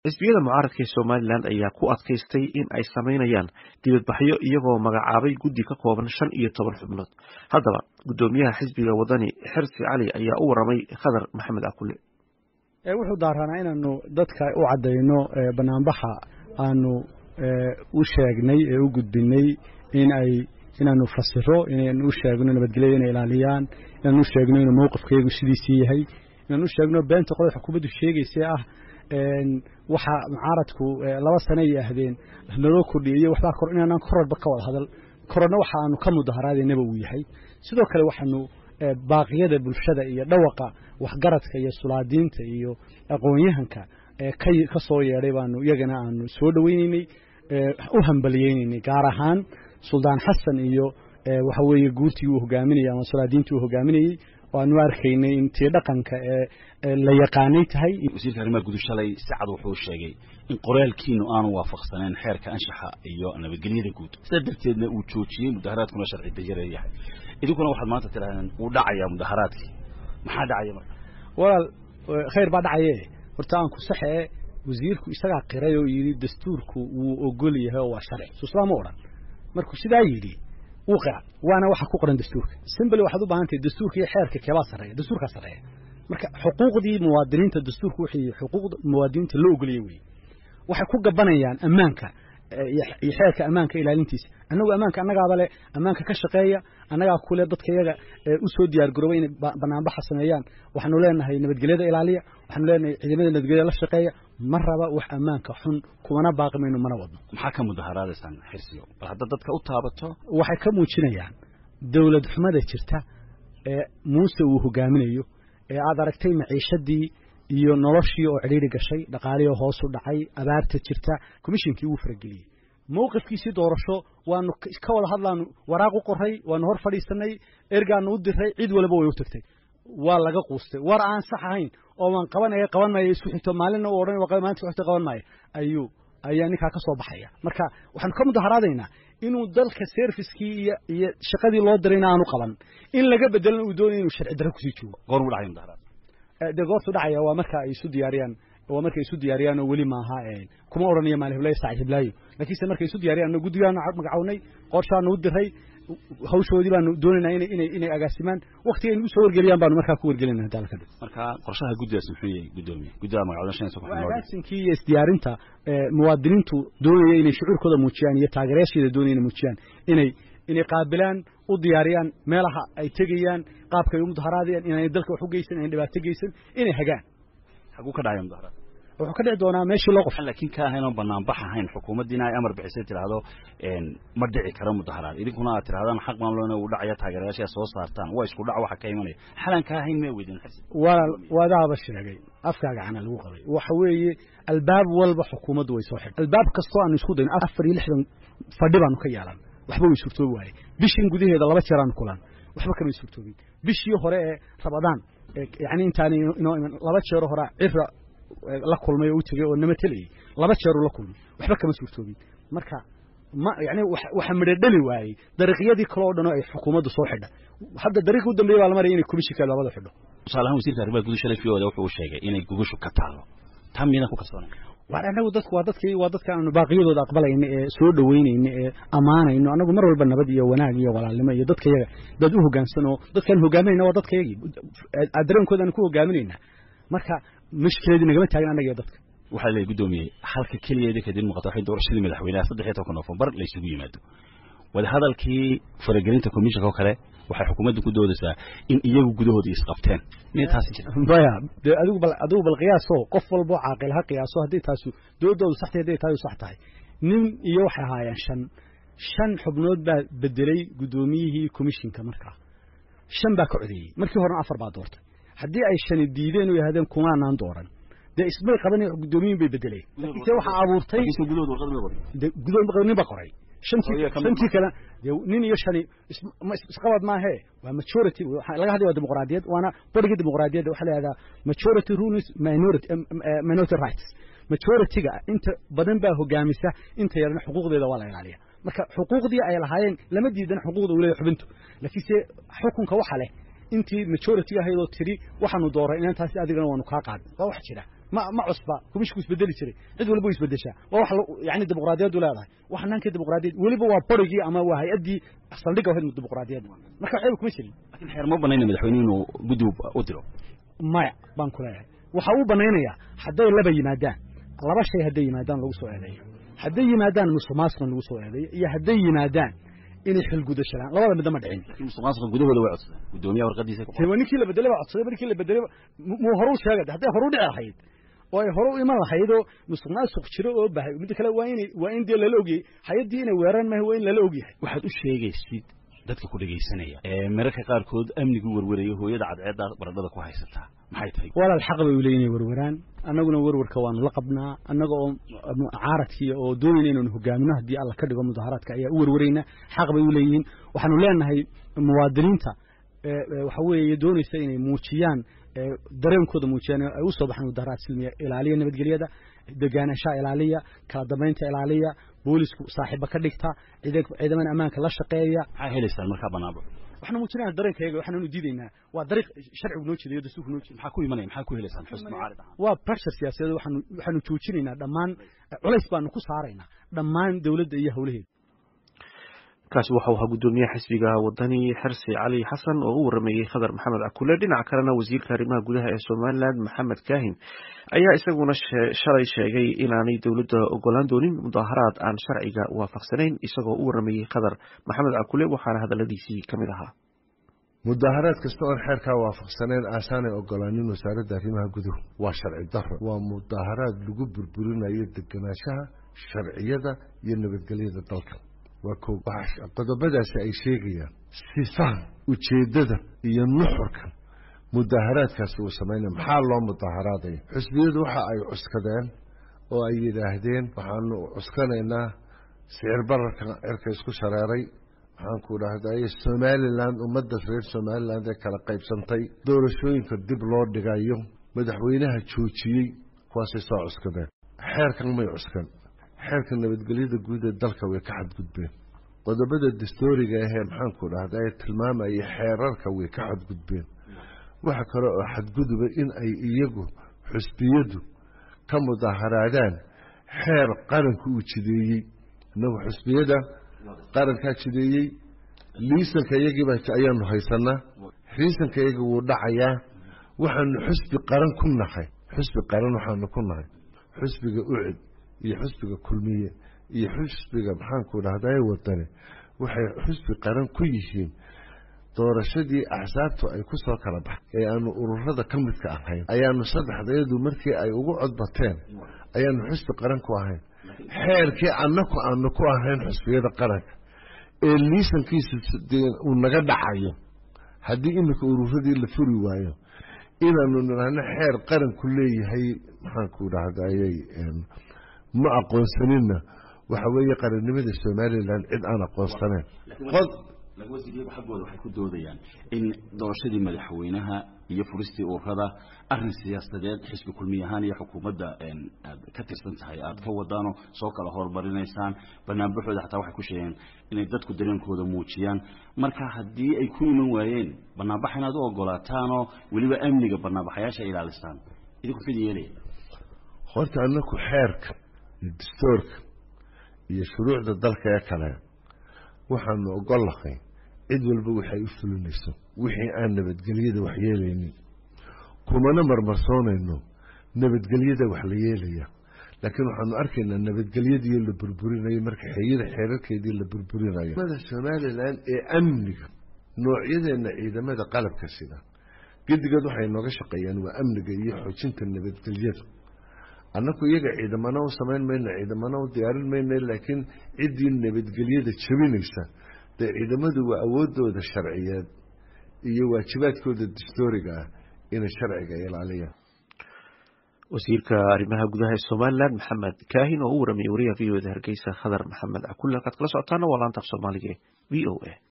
xisbiyada mucaaradka ee somalilan ayaa ku adkaystay in ay samaynayaan dibadbaxyo iyagoo magacaabay guddi ka kooban shan iyo toban xubnood haddaba guddoomiyaha xisbiga wadani xirsi cali ayaa u waramay khadar maxamed akule wuxuu daaranaa inaanu dadka u caddayno banaanbaxa aanu u sheegnay ee u gudbinay in ay inaanu fasiro inaanu u sheegno nabadgelyada inay ilaaliyaan inaanu u sheegno inuu mowqifkaygu sidiisii yahay inaanu u sheegno beenta qolada xukuumaddu sheegaysa ah waxa mucaaradku laba sane ay ahdeen naloo kordhiyey waxbaa kor inaanaan kororba ka wada hadal kororna waxa aanu ka mudaharaadaynaba uu yahay sidoo kale waxaanu baaqiyada bulshada iyo dhawaqa waxgaradka iyo sulaadiinta iyo aqoon-yahanka ka soo yeedhay baanu iyagana aanu soo dhoweyneynay u hambaliyeynay gaar ahaan suldaan xasan iyo waxa weeye guurtii uu hogaaminayey ama sulaadiintii uu hogaaminayey waanu arkaynay intii dhaqanka ee la yaqaanay tahay wasiirka arrimaha guud shalay si cad wuxuu sheegay in qoraalkiinu aanu waafaqsaneen xeerka anshaxa iyo nabadgelyada guud sidaa darteedna uu joojiyey mudaharaadkuna sharci dajare yahay idinkuna waxaad maanta tidhahdeen wuu dhacayaa mudaharaadkii maxaa dhacaya marka walaal khayr baa dhacaye horta aan ku saxee wasiirku isagaa qiray oo yidhi dastuurku wuu ogol yahay oo waa sharci suuslaa ma odhan markuu sidaa yidhi wuu qira waana waxa ku qoran dastuurka simbly waxaad u baahan tahay dastuurka iyo xeerka keebaa sarreeya dastuurkaa sarreeya marka xuquuqdii muwaadiniinta dastuurku wixii xuquuqda muwaadiniinta loo ogoliyey wey waxay ku gabanayaan ammaanka iyo xeerka ammaanka ilaalintiisa annagu ammaanka annagaaba le ammaanka ka shaqeeya annagaa kule dadka iyaga u soo diyaar garoobay inay banaanbaxa sameeyaan waxaanu leenahay nabadgelyada ilaaliya waxaanu leenahay ciidamada nabadgelyada la shaqeeya ma raba wax ammaanka xun kumana baaqi mayno mana wadno maxaa ka mudaharaadaysaan xirsiyo bal hadda dadka u taabato waxay ka muujinayaan dowlad xumada jirta ee muuse uu hogaaminayo ee aad aragtay maciishadii iyo noloshii oo cidhiiri gashay dhaqaalihii hoosu dhacay abaarta jirta komishinkii wuu farageliyey mowqifkiisii doorasho waanu ka wada hadlaanu waraaq u qoray waanu hor fadhiisanay ergaanu u diray cid walba way u tagtay waa laga quustay war aan sax ahayn oo waan qabanaya qaban maayo isku xigto maalinna u odhan maanta isku xigto qaban maayo ayuu ayaa ninkaa ka soo baxaya marka waxaanu ka mudaharaadaynaa inuu dalka serviskii iyo iyo shaqadii loo dirayna aanu qaban in laga bedelana uu doonaya inuu sharci darro kusii joogo goor uu dhacay mudaharaad dee goortu dhacaya waa marka ay isu diyaariyaan waa markay isu diyaariyaan oo weli maaha kuma odhanayo maal hiblaayo saac hiblaayo laakiinse markay isu diyaariyaan guddigaanu magacawnay qorshaanu u diray hawshoodii baanu doonaynaa inay inay inay agaasimaan waqtiga nagu soo wargeliyaan baanu markaa ku wargelinaa hadda halka marka qorshaha guddigaas muxuu yahay guddoomiye guddida magacawda shan iyo toban xubnood agaasinkii iyo isdiyaarinta muwaadiniintu doonaya inay shucuurkooda muujiyaan iyo taageerayaasheeda doonaya inay muujiyaan inay inay qaabilaan u diyaariyaan meelaha ay tegayaan qaabka ay u mudaharaadayaan inaanay dalka wax u geysan inaanay dhibaato geysan inay hagaan xaguu ka dhacaya mudaharaad wuxuu ka dhici doonaa meeshii loo qofa laakiin ka ahayn oo banaanbax ahayn xukuumaddiina ay amar bixisay tidhaahdo ma dhici karo mudaharaad idinkuna aad tidhahdaan xaq maamulona uu dhacaya taageerayaasha soo saartaan waa isku dhac waxa ka imanaya xalan ka ahayn mee weydin xirsi walaal waadaaba sheegay afkaaga cana lagu qabay waxa weeye albaab walba xukuumaddu way soo xidhay albaab kastoo aanu isku dayno afar iyo lixdan fadhi baanu ka yeelan waxba way suurtoobi waayey bishin gudaheeda laba jeer aanu kulan waxba kamay suurtoobin bishii hore ee rabadaan yani intaani inoo iman laba jeero horaa cira la kulmay oo u tegey oo nama telayey laba jeeruu la kulmay waxba kama suurtoobin marka ma yani waxa midho dhali waayey dariiqyadii kale oo dhan oo ay xukuumaddu soo xidha hadda dariiqi u dambeeya baa la maraya inay komishinka labada xidho tusaale ahaan wasiirka arrimaha guud shalay fiyoda wuxuu sheegay inay gogoshu ka taalo taa miyadan ku kalsoonay waar annagu dadku waa dadkii waa dadka aanu baaqiyadooda aqbalayna ee soo dhoweynayna ee ammaanayno annagu mar walba nabad iyo wanaag iyo walaalnimo iyo dadka yaga dad u hoggaansan oo dadkaan hogaaminayna waa dadka yagii dareenkooda aanu ku hogaaminaynaa marka mushkiladii nagama taagin annaga iyo dadka waxaa leeyahy guddoomiye halka keliyeeda kadib muuqata waxay doorashadii madaxweynaha saddex iyo tobanka noofembar la isugu yimaado wadahadalkii faragelinta commissionka oo kale waxay xukuumadda ku doodaysaa in iyagu gudahooda isqabteen miyay taasi jirta maya dee adigu bal adigu bal qiyaaso qof walbo caaqil ha qiyaaso haddii taasu doodoodu sax tahay hadday taadu sax tahay nin iyo waxay ahaayeen shan shan xubnood baa bedelay guddoomiyihii commissionka markaa shan baa ka codeeyey markii horena afar baa doortay haddii ay shani diideen oo yidhahdeen kumaanaan dooran dee ismay qaban guddoomiyin bay bedeleen laakiinse waxaa abuurtay gudood nin ba qoray shantii kale nin iyo shani isqabad maahe waa majority laga hadlay waa dimuqraadiyad waana borigii dimuqraadiyadda waxaa la yihahdaa majority rules minority minority rights majority-ga inta badan baa hogaamisa inta yarna xuquuqdeeda waa la ilaaliya marka xuquuqdii ay lahaayeen lama diidan xuquuqda uu leeyahay xubintu laakiinse xukunka waxa leh intii majority ahaydoo tiri waxaanu dooray inantaasi adigana waanu kaa qaadin waa wax jira ma ma cusba kumishku isbedeli jiray cid walba way isbedeshaa waa wax yani dimuqraadiyaddu leedahay wax hannaanka dimuqraadiyad weliba waa borigii ama waa hay-addii saldhigga ahayd dimuqraadiyadda marka waxyaba kuma jirin lakin xeer ma banayna madaxweyne inuu guddi u diro maya baan ku leeyahay waxa uu banaynayaa hadday laba yimaadaan laba shay hadday yimaadaan lagu soo eedeeyo hadday yimaadaan musuqmaasuqan lagu soo eedeeyo iyo hadday yimaadaan inay xilgudashalaan labada midna ma dhicin lakin musuqmaasuqa gudahooda way codsadeen guddoomiyaha warqadiisa waa ninkii la bedelay baa codsaday markii la bedelay muu horu sheegay hadday horu dhici lahayd oo ay hore u iman lahaydoo musuqmaasuq jiro oo bahay midda kale waa inay waa in dee lala ogyahay hay-addii inay weeraan maaha waa in lala ogyahay waxaad u sheegaysid dadka ku dhegaysanaya ee mararka qaarkood amnigu werweraya hooyada cadceedda baradhada ku haysataa maxay tahay walaal xaq bay u leeyihin inay werweraan annaguna werwarka waanu la qabnaa annaga oo mucaaradkii oo doonayna inaanu hogaamino haddii alla ka dhigo mudaharaadka ayaa u werwarayna xaq bay u leeyihiin waxaanu leenahay muwaadiniinta waxa weeye doonaysa inay muujiyaan dareenkooda muujiyaan ay u soo baxaan mudaharaad silmiya ilaaliya nabadgelyada degaanashaha ilaaliya kala dambaynta ilaaliya boolisku saaxiiba ka dhigta ciidamada ammaanka la shaqeeya maxaa helaysaan markaa banaanbax waxaanu muujinayna dareenkayaga waxaanu diidaynaa waa dariiq sharcigu noo jeedayo dastuurku noo jeeda maxaa ku imanaya maxaa ku helaysaan xusn mucaarid ahaan waa pressure siyaasadeed waxaanu waxaanu joojinaynaa dhammaan culays baanu ku saaraynaa dhammaan dawladda iyo howlaheeda kaasi waxau ahaa guddoomiyaha xisbiga wadani xersi cali xasan oo u warameeyey khadar maxamed cakule dhinaca kalena wasiirka arrimaha gudaha ee somalilan maxamed kaahin ayaa isaguna shalay sheegay inaanay dowladda ogolaan doonin mudaharaad aan sharciga waafaqsanayn isagoo u warameeyey khadar maxamed cakule waxaana hadaladiisii ka mid ahaa mudaharaad kasta oon xeerkaa waafaqsanayn aasaanay ogolaanin wasaaradda arrimaha guduhu waa sharci daro waa mudaharaad lagu burburinayo deganaanshaha sharciyada iyo nabadgelyada dalka waa ko qodobadaasi ay sheegayaan sifaha ujeeddada iyo nuxurka mudaharaadkaasi uu samaynaya maxaa loo mudaharaadaya xusbiyadu waxa ay cuskadeen oo ay yidhaahdeen waxaanu cuskanaynaa sicir bararka cirka isku shareeray waxaanku dhahday somalilan ummadda reer somaliland ee kala qaybsantay doorashooyinka dib loo dhigayo madaxweynaha joojiyey kuwaasay soo cuskadeen xeerkan may cuskan xeerka nabadgelyada guud ee dalka way ka xadgudbeen qodobada dastooriga ahee maxaanku dhahda ee tilmaamaya xeerarka way ka xadgudbeen waxa kale oo xadguduba in ay iyagu xusbiyadu ka mudaharaadaan xeer qaranka uu jideeyey inagu xusbiyada qarankaa jideeyey liisanka iyagiiba ayaanu haysanaa liisanka iyagi wuu dhacayaa waxaanu xusbi qaran ku nahay xusbi qaran waxaanu ku nahay xusbiga ucid iyo xusbiga kulmiye iyo xusbiga maxaanku dhahdaye wadane waxay xusbi qaran ku yihiin doorashadii axsaabtu ay ku soo kala baxay ee aanu ururada ka midka ahayn ayaanu saddexdayadu markii ay ugu codbateen ayaanu xusbi qaran ku ahayn xeerkii annaku aanu ku ahayn xusbiyada qaranka ee liisankiisa uu naga dhacayo haddii iminka ururadii la furi waayo inaanu nidhaahno xeer qaranku leeyahay maxaanku dhahdaayey ma aqoonsaninna waxa weeye qarannimada somalilan cid aan aqoonsanayn wasiiryagu xaggooda waxay ku doodayaan in doorashadii madaxweynaha iyo furistii ururada arin siyaasadeed xisbi kulmiy ahaan iyo xukuumadda aad ka tirsan tahay aad ka wadaanoo soo kala horumarinaysaan banaanbaxooda xataa waxay ku sheegeen inay dadku dareenkooda muujiyaan marka haddii ay ku iman waayeen banaanbax inaad u ogolaataanoo weliba amniga banaanbaxayaasha ilaalisaan idinku fid yeelaya horta anaku xeerka iyo dastoorka iyo shuruucda dalka ee kale waxaanu ogollahay cid walba waxay u fulinayso wixii aan nabadgelyada wax yeelaynin kumana marmarsoonayno nabadgelyada wax la yeelaya laakiin waxaanu arkaynaa nabadgelyadiiyo la burburinayo marka xeyada xeerarkeedii la burburinayo mada somalilan ee amniga noocyadeenna ciidamada qalabka sida gedigood waxay nooga shaqeeyaan waa amniga iyo xoojinta nabadgelyada annaku iyaga ciidamana u samayn mayno ciidamana u diyaarin mayno laakiin ciddii nabadgelyada jabinaysa dee ciidamadu waa awoodooda sharciyeed iyo waajibaadkooda dastooriga ah inay sharciga ilaaliyaan wasiirka arrimaha gudaha ee somalilan maxamed kaahin oo u waramayay wariyaha v o da hargeysa khadar maxamed cakulle halkaad kala socotaana waa laanta af soomaaliga v o a